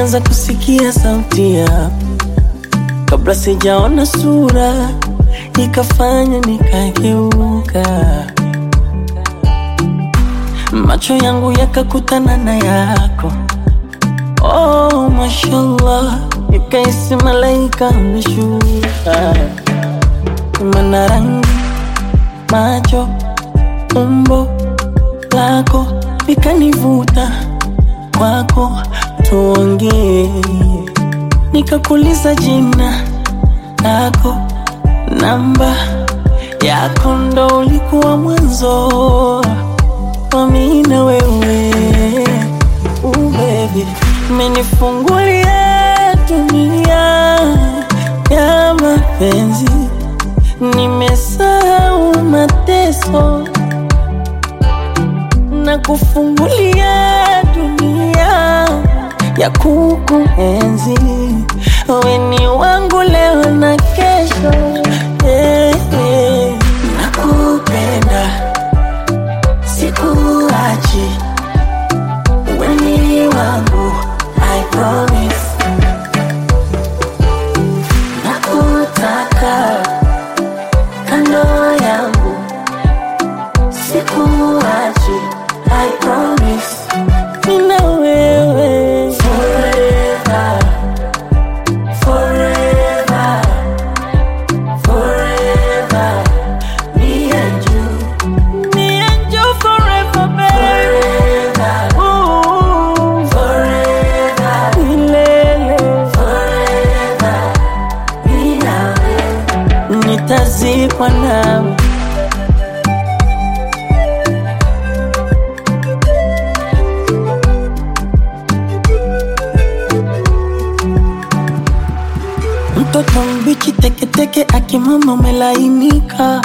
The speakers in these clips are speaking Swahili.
nilianza kusikia sauti yako kabla sijaona sura, ikafanya nikageuka, macho yangu yakakutana na yako. Oh, mashallah, nikaisi malaika ameshuka, mana rangi, macho, umbo lako likanivuta kwako, tuongee. Nikakuuliza jina lako, namba yako, ndo ulikuwa mwanzo wa mimi na wewe. Ooh, baby, umenifungulia dunia ya mapenzi, nimesahau mateso na kufungulia dunia ya kukuenzi. Wewe ni wangu leo na kesho, eh, eh. Nakupenda, sikuachi, wewe ni wangu, I promise. Nakutaka kando yangu, sikuachi, I promise. Nina wewe forever, forever, forever. Me and you, me and you forever, baby. Forever, Ooh, forever, milele, forever. Mimi na wewe nitazikwa nawe. Mtoto mbichi teketeke, akimama umelainika,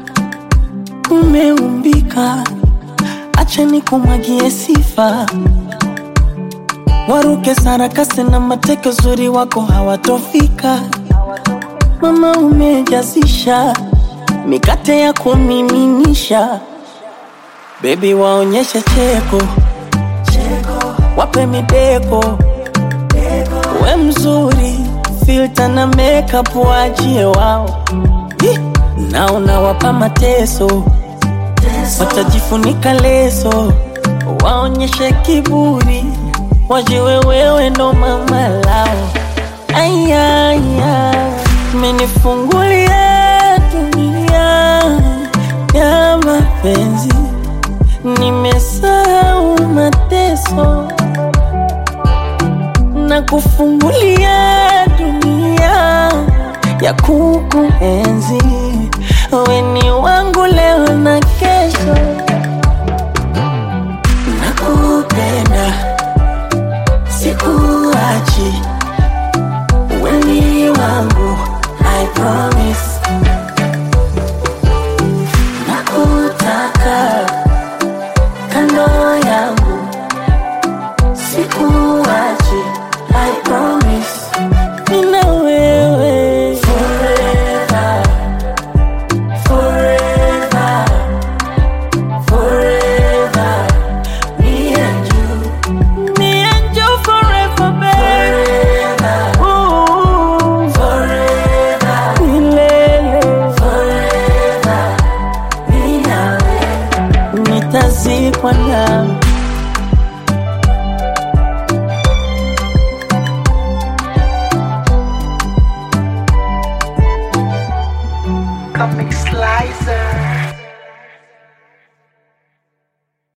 umeumbika. Acha nikumwagie sifa, waruke sarakasi na mateke, uzuri wako hawatofika. Mama umejazisha mikate ya kumiminisha, bebi waonyeshe cheko, wape mideko we mzuri, filter na makeup waachie wao, Ih, na unawapa mateso, watajifunika leso, waonyeshe kiburi, wajiwe wewe ndo mama lao. Ayaya, menifungulia dunia ya mapenzi, nimesahau mateso na kufungulia dunia ya kukuenzi. Wewe ni wangu leo na kesho, nakupenda, sikuachi, wewe ni wangu, I promise. Nakutaka kando yangu sikuachi, I promise. Nina wewe forever, forever, forever. Me and you, me and you forever, baby. Ooh, forever, milele, forever. Mimi na wewe nitazikwa nawe. Comic Slice.